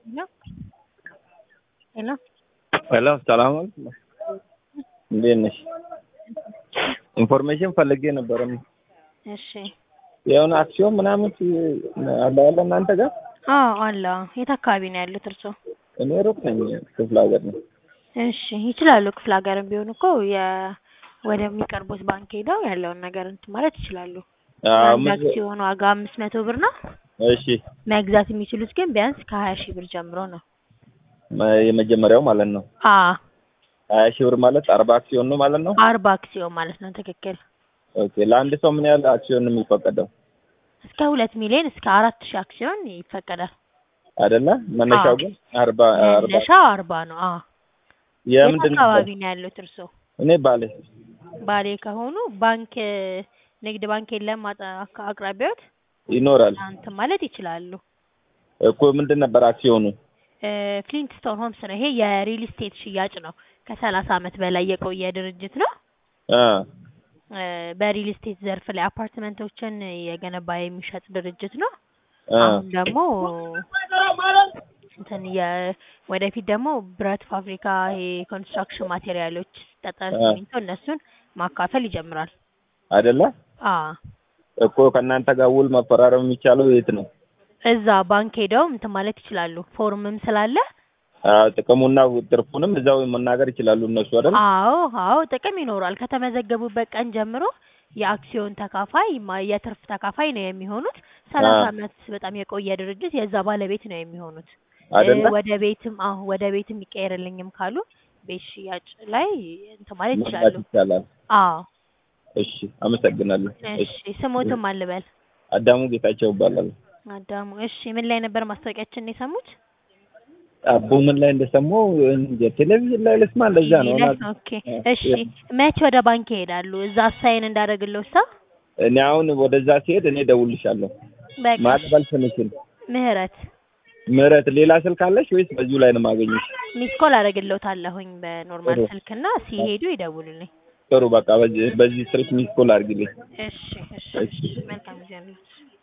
ሄሎ ሄሎ ሄሎ ሰላም አለይኩም። እንዴት ነሽ? ኢንፎርሜሽን ፈልጌ ነበረ። እሺ የሆነ አክሲዮን ምናምን አለ ያለ እናንተ ጋር? አዎ አለ። የት አካባቢ ነው ያሉት እርስዎ? እኔ ሩቅ ነኝ፣ ክፍለ ሀገር ነው። እሺ ይችላሉ። ክፍለ ሀገርም ቢሆን እኮ የ ወደሚቀርቡት ባንክ ሄደው ያለውን ነገር እንትን ማለት ይችላሉ። አዎ፣ የአንድ ምን- አክሲዮን ዋጋ አምስት መቶ ብር ነው። እሺ መግዛት የሚችሉት ግን ቢያንስ ከሀያ ሺህ ብር ጀምሮ ነው። መ- የመጀመሪያው ማለት ነው። አ ሀያ ሺህ ብር ማለት አርባ አክሲዮን ነው ማለት ነው። አርባ አክሲዮን ማለት ነው። ትክክል። ኦኬ ለአንድ ሰው ምን ያህል አክሲዮን ነው የሚፈቀደው? እስከ ሁለት ሚሊዮን እስከ አራት ሺህ አክሲዮን ይፈቀዳል። አይደለ? መነሻው አዎ። ግን አርባ አርባ መነሻው አርባ ነው። አ የት የምንድን አካባቢ ነው ያሉት እርስዎ? እኔ ባሌ ባሌ ከሆኑ ባንክ ንግድ ባንክ የለም አጠ- አካ- አቅራቢያዎት ይኖራል እንትን ማለት ይችላሉ። እኮ ምንድን ነበር አክሲዮኑ? ፍሊንትስቶን ሆምስ ነው። ይሄ የሪል ስቴት ሽያጭ ነው። ከሰላሳ አመት በላይ የቆየ ድርጅት ነው። አ እ፣ በሪል ስቴት ዘርፍ ላይ አፓርትመንቶችን የገነባ የሚሸጥ ድርጅት ነው። አ አሁን ደግሞ እንትን የ ወደፊት ደግሞ ብረት ፋብሪካ፣ ይሄ ኮንስትራክሽን ማቴሪያሎች፣ ጠጠር፣ አ ሲሚንቶ እነሱን ማካፈል ይጀምራል። አይደለ? አ እኮ ከእናንተ ጋር ውል መፈራረም የሚቻለው የት ነው? እዛ ባንክ ሄደው እንትን ማለት ይችላሉ። ፎርምም ስላለ አ ጥቅሙና ትርፉንም እዛው መናገር ይችላሉ እነሱ አይደል? አዎ አዎ ጥቅም ይኖራል። ከተመዘገቡበት ቀን ጀምሮ የአክሲዮን ተካፋይ ማ- የትርፍ ተካፋይ ነው የሚሆኑት። ሰላሳ አ አመት በጣም የቆየ ድርጅት የዛ ባለቤት ነው የሚሆኑት። እ፣ አይደለ? ወደ ቤትም አዎ ወደ ቤትም ይቀየርልኝም ካሉ ቤት ሽያጭ ላይ እንትን ማለት መግባት ይችላሉ። ይቻላል። አዎ እሺ፣ አመሰግናለሁ። እሺ ስሞትም አልበል አዳሙ ጌታቸው ይባላል። አዳሙ። እሺ ምን ላይ ነበር ማስታወቂያችን የሰሙት? አቦ ምን ላይ እንደሰማው እንደ ቴሌቪዥን ላይ ልስማ እንደዛ ቲቪ ነው። ላይ። እና- ኦኬ እሺ መቼ ወደ ባንክ ይሄዳሉ? እዛ አሳይን እንዳደረግለው ሳ እኔ አሁን ወደዛ ሲሄድ እኔ ደውልሻለሁ። በቃ ማቅበል ስንችል ምህረት ምህረት፣ ሌላ ስልክ አለሽ ወይስ በዚሁ ላይ ነው የማገኘሽ? ሚስ ኮል አደረግለታለሁኝ በኖርማል ጥሩ ስልክና ሲሄዱ ይደውሉልኝ። ጥሩ፣ በቃ በዚህ በዚህ ስልክ ሚስ ኮል አድርጊልኝ። እሺ እሺ እሺ መልካም ጊዜ ነው።